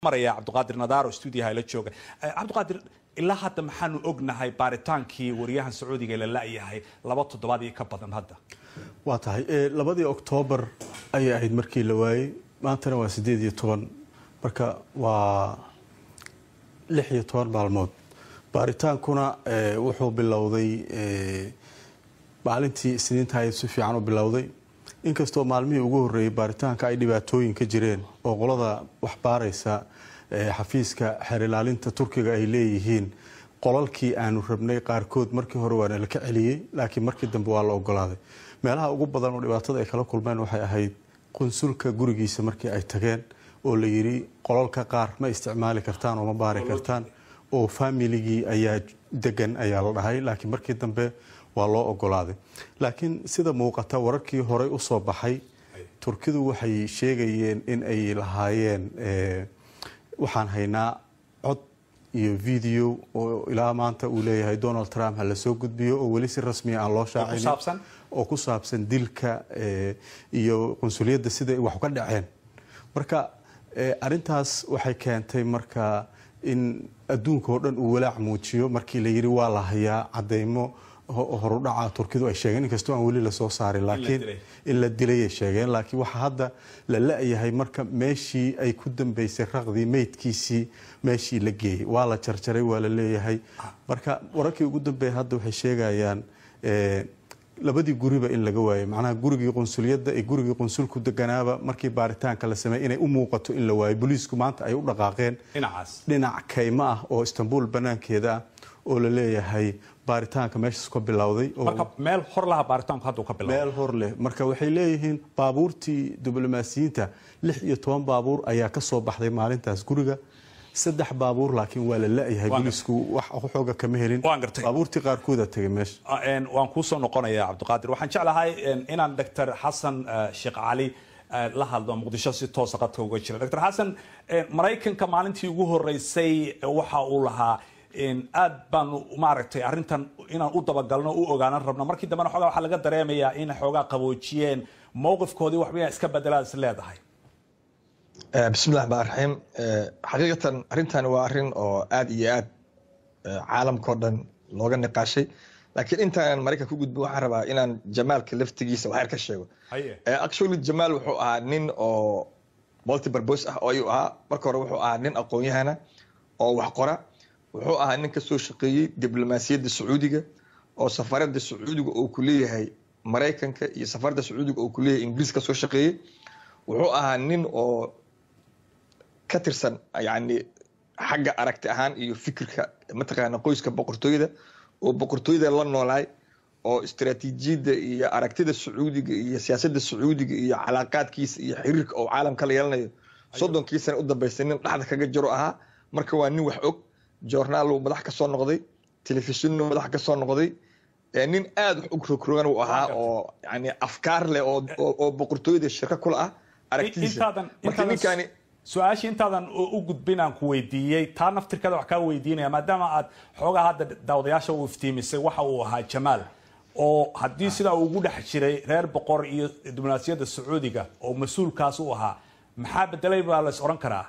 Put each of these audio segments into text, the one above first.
maraya cabdiqaadir nadaar oo stuudiyaha la jooga cabdiqaadir ilaa hadda maxaanu ognahay baaritaankii wariyahan sacuudiga ee la la-yahay laba toddobaad iyo ka badan hadda waa tahay labadii oktoobar ayay ahayd markii la waayey maantana waa siddeed iyo toban marka waa lix iyo toban maalmood baaritaankuna wuxuu bilowday maalintii isniinta ayay si fiican u bilowday inkastoo maalmihii ugu horreeyey baaritaanka ay dhibaatooyin ka jireen oo qolada wax baaraysa xafiiska xeer ilaalinta turkiga ay leeyihiin qolalkii aanu rabnay qaarkood markii hore waana la ka celiyey laakiin markii dambe waa la ogolaaday meelaha ugu badan oo dhibaatada ay kala kulmeen waxay ahayd qunsulka gurigiisa markii ay tageen oo la yidhi qolalka qaar ma isticmaali kartaan oo ma baari kartaan oo faamiligii ayaa degan ayaa la dhahay laakiin markii dambe waa loo ogolaaday laakiin sida muuqata wararkii horey usoo baxay turkidu waxay sheegayeen in ay lahaayeen waxaan haynaa cod iyo video oo ilaa maanta uu leeyahay donald trump ha lasoo gudbiyo oo weli si rasmiya aan loo shaacinin oo ku saabsan dilka iyo qunsuliyadda siday wax ka dhaceen marka arintaas waxay keentay marka in adduunka oo dhan uu walaac muujiyo markii la yidhi waa la hayaa cadeymo horudhaca turkidu ay sheegeen inkastoo aan weli lasoo saarin laakiin in la dilayay sheegeen laakiin waxaa hadda la la-yahay marka meeshii ay ku dambeysay raqdii meydkiisii meeshii la geeyey waa la jarjaray waa la leeyahay marka wararkii ugu dambeeya hadda waxay sheegayaan labadii guriba in laga waayay macnaha gurigii qunsuliyadda iyo gurigii qunsulku deganaaba markii baaritaanka la sameeyey inay u muuqato in la waayo booliisku maanta ay u dhaqaaqeen dhinac kaymo ah oo istanbul banaankeeda ah oo la leeyahay baaritaanka meeshaas ka bilowday meel hor laha baaritaanku hadda ka bilowday meel hor leh marka waxay leeyihiin baabuurtii diblomaasiyiinta lix iyo toban baabuur ayaa ka soo baxday maalintaas guriga saddex baabuur laakiin waa la la-yahay booliisku wax xooga kama helin baabuurtii qaarkooda tegay meesha waan kuusoo noqonaya cabdiqaadir waxaan jeclahay inaan doctor xasan sheekh cali la hadlo muqdisho si toosa qadka uga jira doctor xasan maraykanka maalintii ugu horeysay waxa uu lahaa aad baanu maaragtay arrintan inaan u dabagalno u ogaanan rabno markii dambena xoogaa waxaa laga dareemayaa in xoogaa qaboojiyeen mowqifkoodii waxba inaa iska bedelaad is leedahay bismillahi raxmaan raxiim xaqiiqatan arrintan waa arrin oo aad iyo aad caalamkao dhan looga niqaashay laakiin intaan maraykan ku gudbin waxaan rabaa inaan jamaalka laftigiisa waxyar ka sheego actually jamaal wuxuu ahaa nin oo multiburbos ah oo ayuu ahaa marka hore wuxuu ahaa nin aqoon-yahana oo wax qora wuxuu ahaa nin kasoo shaqeeyey diblomaasiyadda sacuudiga oo safaradda sacuudiga uu ku leeyahay maraykanka iyo safaradda sacuudiga uu ku leeyahay ingiriis ka soo shaqeeyey wuxuu ahaa nin oo ka tirsan yani xagga aragti ahaan iyo fikirka mataqaana qoyska boqortooyada oo boqortooyada la noolaay oo istaraatiijiyadda iyo aragtida sacuudiga iyo siyaasadda sacuudiga iyo calaaqaadkiisa iyo xiriirka oo caalamka la yeelanayo soddonkii sana u dambeysay nin dhexda kaga jiro ahaa marka waa nin wax og joornaaluu madax ka soo noqday telefishinnu madax ka soo noqday nin aada wax u rogrogan uu ahaa oo yani afkaar leh oo boqortooyada shirka kula ah aragtidiisa marka ninkaani su-aashii intaadan u gudbin aan ku weydiiyey taa naftirkeeda wax kaa weydiinaya maadaama aad xoogaa hadda daawadayaasha u iftiimisay waxa uu ahaa jamaal oo haddii sidaa uu ugu dhex jiray reer boqor iyo diblomaasiyadda sacuudiga oo mas-uulkaas u ahaa maxaa bedelay baa la is odhan karaa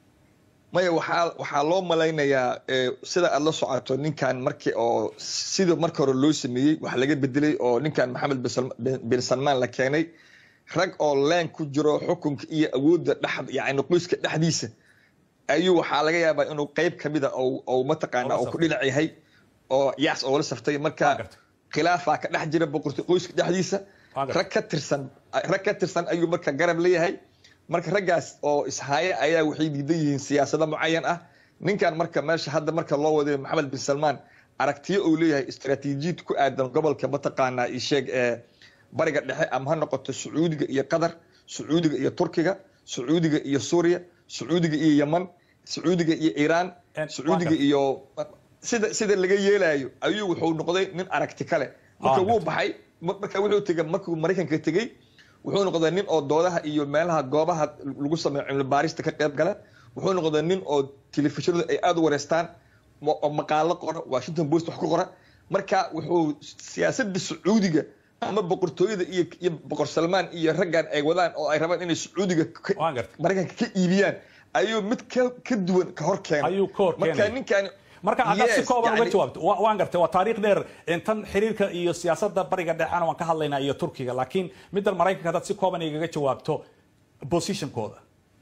maya waxaa waxaa loo malaynayaa sida aada la socoto ninkan markii oo sida marka hore loo sameeyey wax laga bedelay oo ninkan maxamed bin salmaan la keenay rag oo leen ku jiro xukunka iyo awoodda dhex yani qoyska dhexdiisa ayuu waxaa laga yaabaa inuu qeyb kamida ou mataqaana uu ku dhinac yahay oo yaas oo la saftay marka khilaafaa ka dhex jira boqorto qoyska dhexdiisa rag ka tirsan rag ka tirsan ayuu marka garab leeyahay marka raggaas oo ishaaye ayaa waxay diidan yihiin siyaasado mucayan ah ninkan marka meesha hadda marka loo waday maxamed bin salmaan aragtiyo uu leeyahay istaraatiijiyad ku aadan gobolka mataqaanaa isheeg ee bariga dhexe ama ha noqoto sacuudiga iyo qatar sacuudiga iyo turkiga sacuudiga iyo suuriya sacuudiga iyo yeman sacuudiga iyo iiraan sacuudiga iyo sida sida laga yeelayo ayuu wuxuu noqday nin aragti kale marka wuu baxay marka wuxuu tegay markuu maraykanka tegey wuxuu noqday nin oo doodaha iyo meelaha goobaha lagu sameeyo cilmi baarista ka qayb gala wuxuu noqday nin oo telefishinadu ay aada u wareystaan oo maqaalo qora washington post wax ku qora marka wuxuu siyaasadda sacuudiga ama boqortooyada iyo iyo boqor salmaan iyo raggan ay wadaan oo ay rabaan inay sacuudiga maraykanka ka iibiyaan ayuu mid ka ka duwan ka hor keenay ayuu ka hor marka keenay ninkan marka haddaad si Yes, kooban uga yani- jawaabto wa- waan gartay waa taariikh dheer tan xiriirka iyo siyaasadda bariga dhexena waan ka hadlaynaa iyo turkiga laakiin middan maraykanka haddaad si kooban igaga jawaabto positionkooda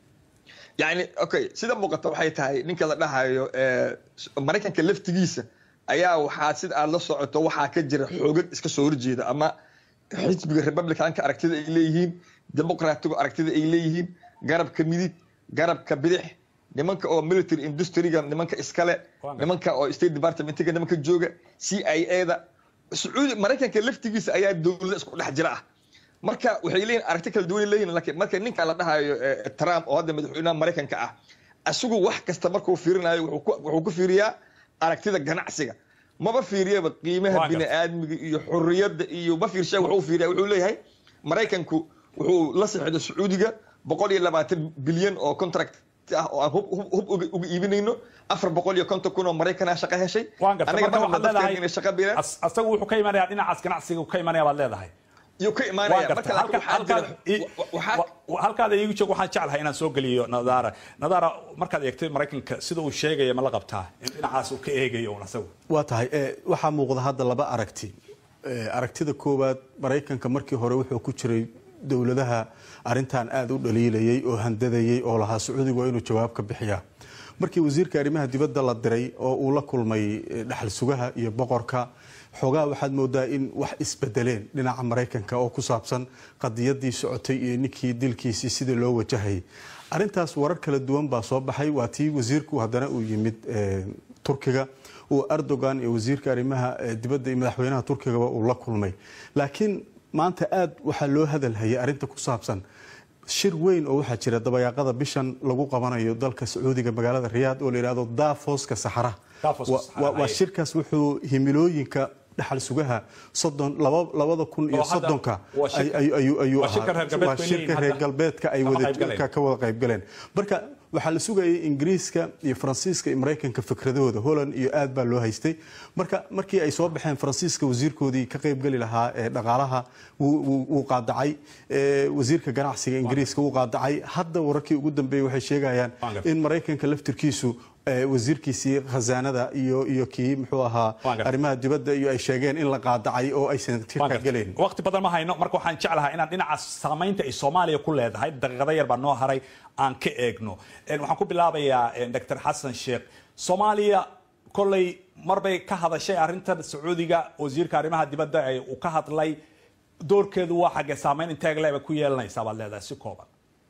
yani okay sida muuqata waxay tahay ninka la dhahayo eh, maraykanka laftigiisa ayaa waxaa sida aad la socoto waxaa ka jira xoogag iska soo horjeeda ama xisbiga republicanka aragtida ay leeyihiin demoqraatigu aragtida ay leeyihiin garabka midig garabka bidix nimanka oo military industriga nimanka iskale Waa nimanka oo state departmentiga nimanka jooga c i a da sacuudi maraykanka laftigiisa ayaa dowlada isku dhex jira ah marka waxay leeyihin aragti kala duwan leeyihin laakiin marka ninka la dhahayo eh, trump oo hadda madaxweynaha maraykanka ah asigu wax kasta markuu fiirinayo wuxuu ku- wuxuu ku fiiriyaa aragtida ganacsiga maba fiiriyaba qiimaha Waa gartay. bini'aadmiga iyo xurriyadda iyo ma fiirsha wuxuu fiiriya wuxuu leeyahay maraykanku wuxuu la saxiixday sacuudiga boqol iyo labaatan bilyan oo contract ah oo aan hub hub- hub uga uga iibinayno afar boqol iyo konton kun oo maraykanaa shaqo heshay waan gartay Anaga marka ma waxaad rabno dadkeena leedahay inay shaqo bilaan as- asagu wuxuu ka imanayaa dhinacaas ganacsiga uu ka imanaya baad leedahay iyo ka waan imaanaya gartay marka laakiin halka waxaa halkaad jira i- wa- waxaa wa- halkaada iigu joog waxaan jeclahay inaan soo geliyo nadaara nadaara markaad eegtay maraykanka sida uu sheegaya ma la qabtaa in dhinacaas uu ka eegayo un asagu waa tahay eh, waxaa muuqda hadda laba aragti Eh, aragtida koowaad maraykanka markii hore wuxuu ku jiray dowladaha arintan aada u dhaliilayay oo handadayay oo lahaa sacuudigu waa inuu jawaab ka bixiyaa markii wasiirka arrimaha dibadda la diray oo uu la kulmay eh, dhaxal sugaha iyo boqorka xoogaa waxaad moodaa in wax isbedeleen dhinaca maraykanka oo ku saabsan qadiyadii socotay iyo ninkii dilkiisii sidii loo wajahayay arintaas warar kala duwan baa soo baxay waa tii wasiirku haddana uu yimid eh, turkiga uu erdogan iyo wasiirka arrimaha eh, dibadda iyo madaxweynaha turkigaba uu la kulmay laakiin maanta aada waxaa loo hadalhayay arrinta ku saabsan shir weyn oo waxaa jira dabayaaqada bishan lagu qabanayo dalka sacuudiga magaalada riyaad oo la yidhahdo dafoska saxara Dafoska Wa- Saxara, wa- waa haye. shirkaas wuxuu himilooyinka dhaxal sugaha soddon laba- labada kun iyo Oo hadda soddonka waa shirka- ay- ayuu ayuu waa shirka ahaa reer galbeedku waa ay shirka leeyihiin reer hadda. galbeedka ay Kama wada qayb galeen. ka ka wada qayb galeen marka waxaa la sugayay ingiriiska iyo faransiiska iyo maraykanka fikradahooda holland iyo aad baa loo haystay marka markii ay soo baxeen faransiiska wasiirkoodii ka qaybgeli lahaa ee dhaqaalaha wuu- wuu wuu qaadacay ee, wasiirka ganacsiga ingiriiska wuu qaadacay hadda wararkii ugu dambeeyey waxay sheegayaan Waan gartay. in maraykanka laftirkiisu ee, wasiirkiisii khasaanada iyo iyo kii muxuu ahaa Waan gartay. arrimaha dibadda iyo ay sheegeen in la qaadacay oo aysan Waan tirka gartay. gelayn waqti badan ma hayno marka waxaan jeclahay inaan dhinacaas saamaynta ay soomaaliya ku leedahay daqiiqado yar baa noo haray aan ka eegno En waxaan ku bilaabayaa en, dr xasan sheekh soomaaliya kolley marbay ka hadashay arrintan sacuudiga wasiirka arrimaha dibadda ee uu ka hadlay doorkeedu waa xaggee saamayn inteeg leeba ku yeelanaysaa baad leedahay si kooban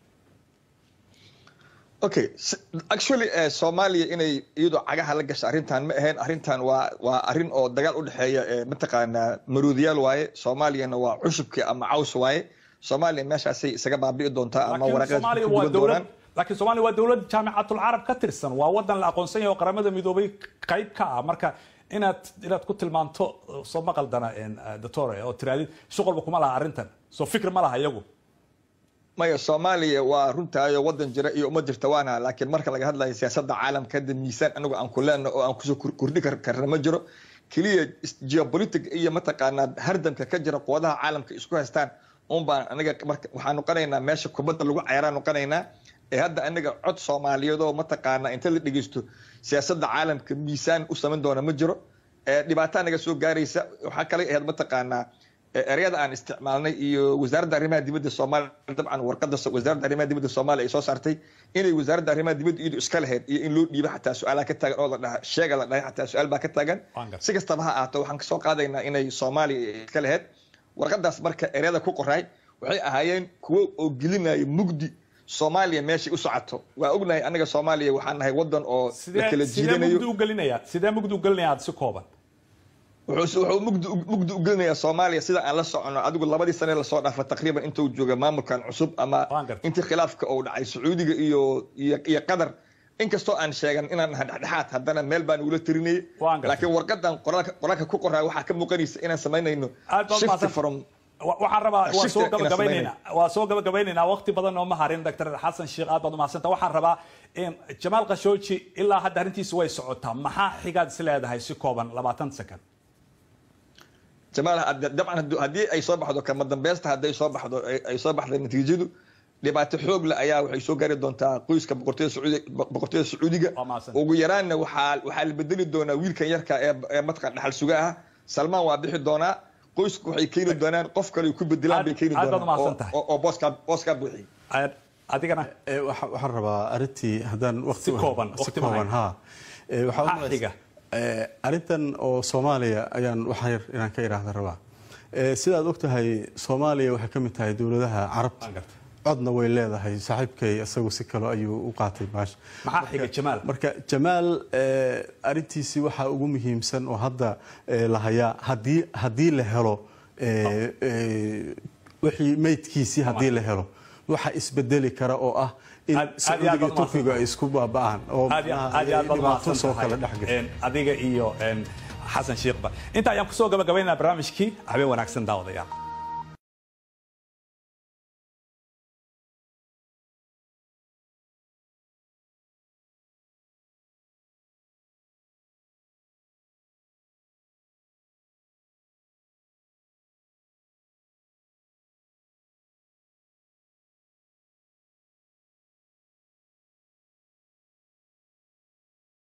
okay s- actually eh, soomaaliya inay iyadoo cagaha la gasha arrintan ma ahayn arrintan waa waa arrin oo dagaal u dhexeeya eh, mataqaanaa maruudiyaal waaye soomaaliyana waa cushubkii ama caws waaye soomaaliya meeshaasay isaga baabi'i doontaa ama laakiin waraaqeed soomaaliya ku waa guban dowlad doonaan laakiin soomaaliya waa dowlad jaamicatul carab ka tirsan waa wadan la aqoonsan yahay oo qaramada midoobay qayb ka ah marka inaad inaad ku tilmaanto uh, soo ma qaldana en, uh, doctore oo tiraadid shuqulba kuma laha arrintan soo fikir ma laha iyagu maya soomaaliya waa runtaayo wadan jira iyo uma jirta waana laakiin marka laga hadlayo siyaasadda caalamka hadda miisaan anagu aan ku leenno oo aan kusoo kor- kordhi kar- karna ma jiro keliya is- geopolitic iyo mataqaanaa hardamka ka jira quwadaha caalamka isku haystaan un baan anaga marka waxaan noqonaynaa meesha kubadda lagu cayaraan noqonaynaa ee hadda anaga cod soomaaliyeed oo mataqaanaa inta la dhegeysto siyaasadda caalamka miisaan u samayn doona ma jiro ee dhibaato anaga soo gaaraysa waxaa kale ahayd mataqaanaa ee ereyada aan isticmaalnay iyo wasaaradda arrimaha dibadda soomaaliya dabcan warqada so- wasaaradda arrimaha dibadda soomaaliya ay soo saartay inay wasaaradda arrimaha dibadda iyadu iska lahayd iyo in loo dhiibo xataa su-aalaa ka taagan oo la dhaha sheega la dhahay xataa su-aal baa ka taagan Waan gartay. si kastaba ha ahaato waxaan kasoo qaadaynaa inay soomaaliya iska lahayd warqadaas marka ereyada ku qoraay waxay ahaayeen kuwo oo gelinaya mugdi soomaaliya meeshay u socoto waa ognahay anaga soomaaliya waxaan nahay wadan oo la sidee kala sidee jiidanayo mugdi u gelinaya sidee mugdi u gelinaya aad si kooban wuxuu wuxuu mugdi mugdi u gelinayaa soomaaliya sida aan la socono adigu labadii sane lasoo dhaafa taqriiban intuu jooga maamulkan cusub ama Waan gartay. intii khilaafka uu dhacay sacuudiga iyo iyo iyo qatar inkastoo aan sheegan inaan nahay dhexdhexaad haddana meel baan ugula tirinayay Waan gartay. laakiin warqadan qoraalka qoraalka ku qoraa waxaa ka muuqanaysa inaan samaynayno aad baad shift mahadsan from Wa- waxaan rabaa waa Shift soo inaan gabagabaynaynaa waa soo gabagabaynaynaa waqti badan oo ma harin dr xasan sheekh aad baad umahadsanta waxaan rabaa in jamaal khashooji ilaa hadda arrintiisa way socotaa maxaa xigaad is leedahay si kooban labaatan second jamaal hadda- dabcan haddu- haddii ay soo baxdo kama dambaysta hadday soo baxdo ay- ay soo baxday natiijadu dhibaato xoog leh ayaa waxay soo gaari doontaa qoyska boqortooyada sacuudi- boqortooyada sacuudiga Waa mahadsan. ugu yaraanna waxaa waxaa la bedeli doonaa wiilkan yarka ee ee mataqan dhaxal suga ah salmaan waa bixi doonaa qoysku waxay keeni doonaan qof kale ay ku bedelaan bay keeni Aad- aad baad doonaan umahadsan oo- tahay. oo- oo booskaa booskaa buuxiy Aad- adigana Ee, waxa- waxaan rabaa arrintii haddaan waqti Si kooban, si waqti ma kooban hayo. ha Ee, waxaa u Maxaa malaysa- xiga? Ee, arrintan oo soomaaliya ayaan wax yar inaan ka idhaahda rabaa Ee, sidaad ogtahay soomaaliya waxay ka mid tahay dowladaha carabta Waan gartay. codna way leedahay saaxiibkay isagu si kale ayuu u qaatay baasha maxaa xiga jamaal marka jamaal ee, arrintiisii waxaa ugu muhiimsan oo hadda ee, la hayaa haddii haddii la helo ee, ee, wixii meydkiisii haddii la helo waxa isbedeli kara oo ah in Aad- aad iyo aad sacuudiga baad iyo turkiga ay isku baaba'aan oo aad iyo macnaha aad iyo aad baad dhibaato mahadsan soo tahay. kala dhex gasho Een, adiga iyo een, xasan shiikhba inta ayaan kusoo gabagabaynaynaa barnaamijkii habeen wanaagsan daawadayaal